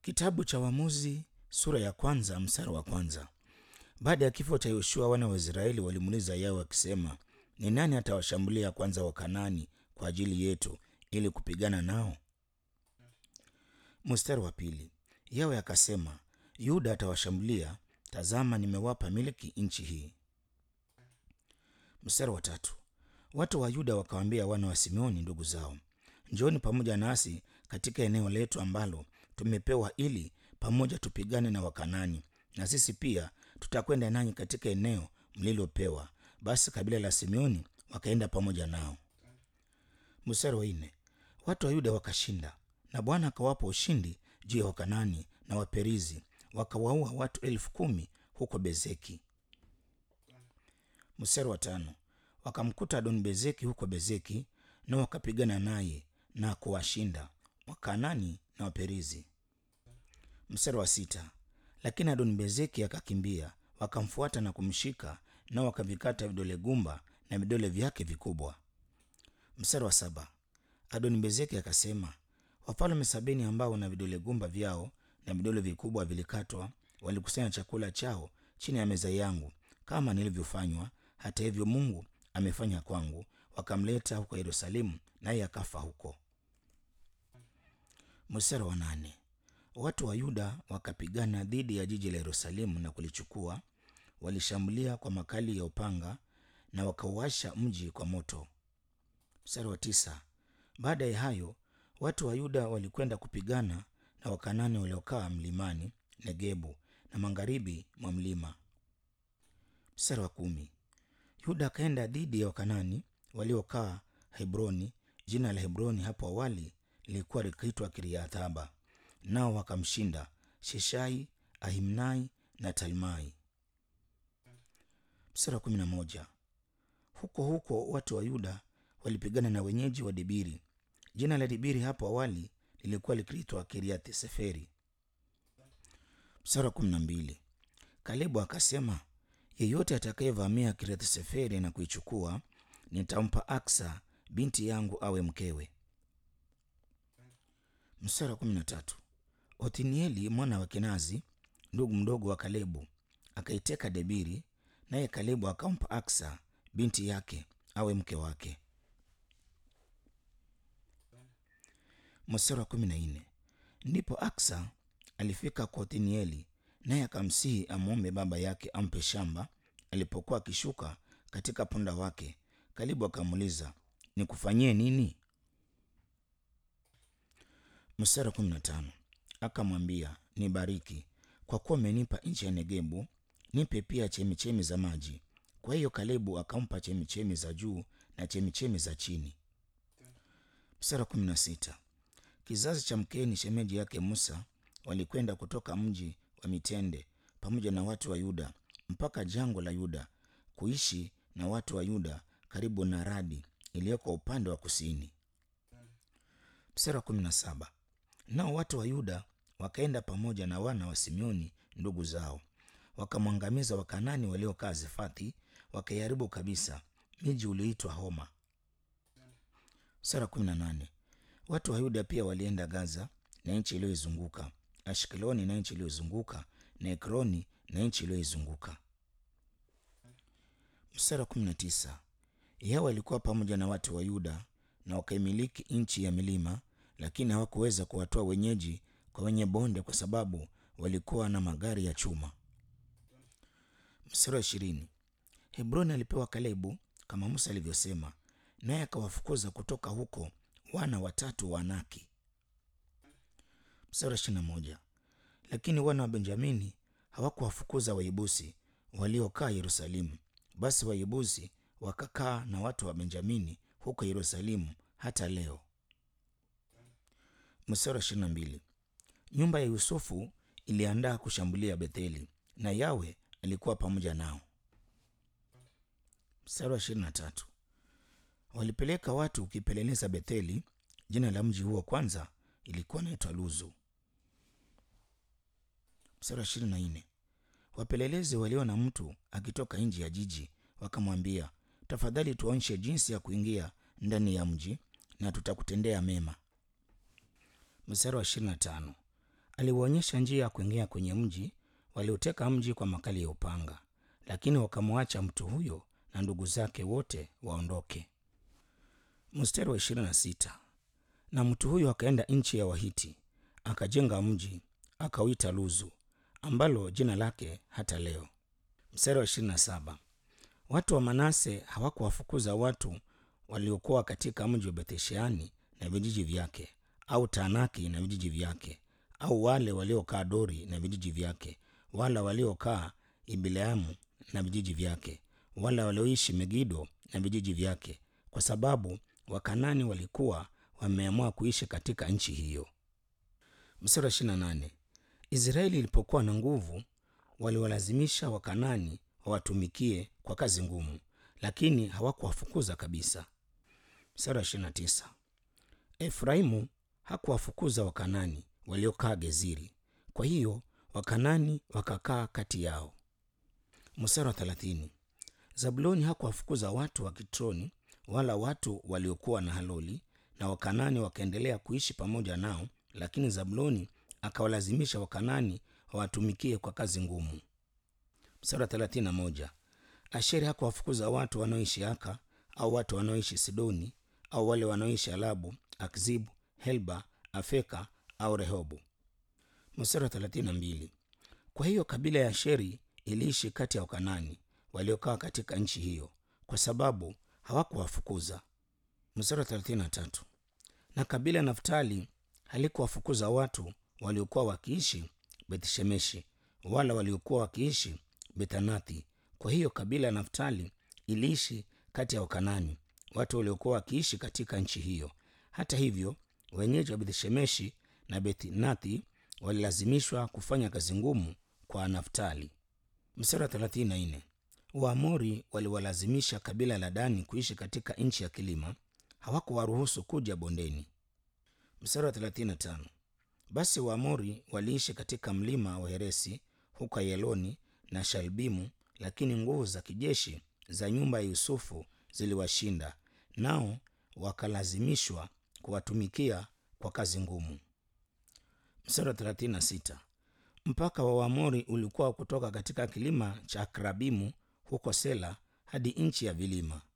Kitabu cha Waamuzi sura ya kwanza mstari wa kwanza. Baada ya kifo cha Yoshua, wana wa Israeli walimuuliza Yawe wakisema, ni nani atawashambulia kwanza Wakanani kwa ajili yetu ili kupigana nao? Mstari wa pili. Yawe akasema, Yuda atawashambulia, tazama, nimewapa miliki nchi hii. Mstari wa tatu. Watu wa Yuda wakawaambia wana wa Simeoni ndugu zao, njooni pamoja nasi katika eneo letu ambalo tumepewa, ili pamoja tupigane na Wakanani, na sisi pia tutakwenda nanyi katika eneo mlilopewa. Basi kabila la Simeoni wakaenda pamoja nao. Mstari wa nne. Watu wa Yuda wakashinda, na Bwana akawapa ushindi juu ya Wakanani na Waperizi, wakawaua watu elfu kumi huko Bezeki. Mstari wa tano. Wakamkuta Adoni Bezeki huko Bezeki, na wakapigana naye na kuwashinda Wakanani na Waperizi. Mstari wa sita. Lakini Adoni Bezeki akakimbia, wakamfuata na kumshika, nao wakavikata vidole gumba na vidole vyake vikubwa. Mstari wa saba. Adoni Bezeki akasema, wafalme sabini ambao na vidole gumba vyao na vidole vikubwa vilikatwa walikusanya chakula chao chini ya meza yangu kama nilivyofanywa. Hata hivyo Mungu amefanya kwangu. Wakamleta huko Yerusalemu, naye akafa huko. Mstari wa nane. Watu wa Yuda wakapigana dhidi ya jiji la Yerusalemu na kulichukua. Walishambulia kwa makali ya upanga na wakauasha mji kwa moto. Mstari wa tisa. Baada ya hayo watu wa Yuda walikwenda kupigana na Wakanani waliokaa mlimani Negebu na magharibi mwa mlima. Mstari wa kumi. Yuda akaenda dhidi ya Wakanani waliokaa Hebroni. Jina la Hebroni hapo awali lilikuwa likiitwa Kiriathaba, nao wakamshinda Sheshai, Ahimnai na Talmai. Mstari wa kumi na moja. Huko huko watu wa Yuda walipigana na wenyeji wa Debiri. Jina la Debiri hapo awali lilikuwa likiitwa Kiriath Seferi. Mstari wa kumi na mbili. Kalebu akasema, yeyote atakayevamia Kiriath Seferi na kuichukua, nitampa Aksa binti yangu awe mkewe. Mstari wa kumi na tatu. Othnieli mwana wa Kenazi, ndugu mdogo wa Kalebu, akaiteka Debiri, naye Kalebu akampa Aksa binti yake awe mke wake. Mstari wa kumi na nne. Ndipo Aksa alifika kwa Othnieli, naye akamsihi amwombe baba yake ampe shamba. Alipokuwa akishuka katika punda wake, Kalebu akamuuliza, nikufanyie nini? Mstari wa kumi na tano. Akamwambia, nibariki, kwa kuwa umenipa nchi ya Negebu, nipe pia chemichemi za maji. Kwa hiyo Kalebu akampa chemichemi za juu na chemichemi za chini. Mstari wa kumi na sita. Kizazi cha Mkeni shemeji yake Musa walikwenda kutoka mji wa mitende pamoja na watu wa Yuda mpaka jangwa la Yuda kuishi na watu wa Yuda karibu na Radi iliyoko upande wa kusini. Mstari wa kumi na saba. Nao watu wa Yuda wakaenda pamoja na wana wa Simeoni ndugu zao, wakamwangamiza Wakanani waliokaa Zefathi, wakaiharibu kabisa miji ulioitwa Homa. Mstari wa kumi na nane. Watu wa Yuda pia walienda Gaza na nchi iliyoizunguka, Ashkeloni na nchi iliyozunguka, na Ekroni na nchi iliyoizunguka. Mstari wa kumi na tisa. Yawe alikuwa pamoja na watu wa Yuda na wakaimiliki nchi ya milima, lakini hawakuweza kuwatoa wenyeji kwa wenye bonde, kwa sababu walikuwa na magari ya chuma. Mstari wa ishirini. Hebroni alipewa Kalebu kama Musa alivyosema, naye akawafukuza kutoka huko wana watatu wa Anaki. Mstari wa ishirini na moja. Lakini wana wa Benjamini hawakuwafukuza Waibusi waliokaa Yerusalemu. Basi Waibusi wakakaa na watu wa Benjamini huko Yerusalemu hata leo. Mstari wa ishirini na mbili. Nyumba ya Yusufu iliandaa kushambulia Betheli, na Yawe alikuwa pamoja nao. Mstari wa ishirini na tatu. Walipeleka watu ukipeleleza Betheli. Jina la mji huo kwanza ilikuwa naitwa Luzu. Mstari wa ishirini na nne. Wapelelezi waliona mtu akitoka nje ya jiji, wakamwambia, tafadhali tuonyeshe jinsi ya kuingia ndani ya mji na tutakutendea mema. Mstari wa ishirini na tano. aliwaonyesha njia ya kuingia kwenye mji. Waliuteka mji kwa makali ya upanga, lakini wakamwacha mtu huyo na ndugu zake wote waondoke. Mstari wa ishirini na sita. Na mtu huyo akaenda nchi ya Wahiti akajenga mji akauita Luzu, ambalo jina lake hata leo. Mstari wa ishirini na saba. Watu wa Manase hawakuwafukuza watu waliokuwa katika mji wa Bethshani na vijiji vyake, au Taanaki na vijiji vyake, au wale waliokaa Dori na vijiji vyake, wala waliokaa Ibileamu na vijiji vyake, wala walioishi Megido na vijiji vyake, kwa sababu Wakanani walikuwa wameamua kuishi katika nchi hiyo. Mstari wa ishirini na nane. Israeli ilipokuwa na nguvu, waliwalazimisha Wakanani wawatumikie kwa kazi ngumu, lakini hawakuwafukuza kabisa. Mstari wa ishirini na tisa. Efraimu hakuwafukuza Wakanani waliokaa Geziri, kwa hiyo Wakanani wakakaa kati yao. Mstari wa thelathini. Zabuloni hakuwafukuza watu wa Kitroni wala watu waliokuwa na Haloli, na Wakanani wakaendelea kuishi pamoja nao, lakini Zabuloni akawalazimisha Wakanani wawatumikie kwa kazi ngumu. Mstari wa thelathini na moja. Asheri hakuwafukuza watu wanaoishi Aka au watu wanaoishi Sidoni au wale wanaoishi Alabu, Akzibu, Helba, Afeka au Rehobu. Mstari wa thelathini na mbili. Kwa hiyo kabila ya Asheri iliishi kati ya Wakanani waliokaa katika nchi hiyo, kwa sababu hawakuwafukuza. Mstari wa thelathini na tatu. Na kabila ya Naftali halikuwafukuza watu waliokuwa wakiishi Bethshemeshi wala waliokuwa wakiishi Bethanathi. Kwa hiyo kabila ya Naftali iliishi kati ya Wakanani, watu waliokuwa wakiishi katika nchi hiyo. Hata hivyo, wenyeji wa Bethshemeshi na Bethnathi walilazimishwa kufanya kazi ngumu kwa Naftali. Mstari wa thelathini na nne. Waamori waliwalazimisha kabila la Dani kuishi katika nchi ya kilima, hawakuwaruhusu kuja bondeni. Mstari wa 35. Basi Waamori waliishi katika mlima wa Heresi huko Yeloni na Shalbimu, lakini nguvu za kijeshi za nyumba ya Yusufu ziliwashinda, nao wakalazimishwa kuwatumikia kwa kazi ngumu. Mstari wa 36. Mpaka wa Waamori ulikuwa kutoka katika kilima cha Akrabimu huko Sela hadi nchi ya vilima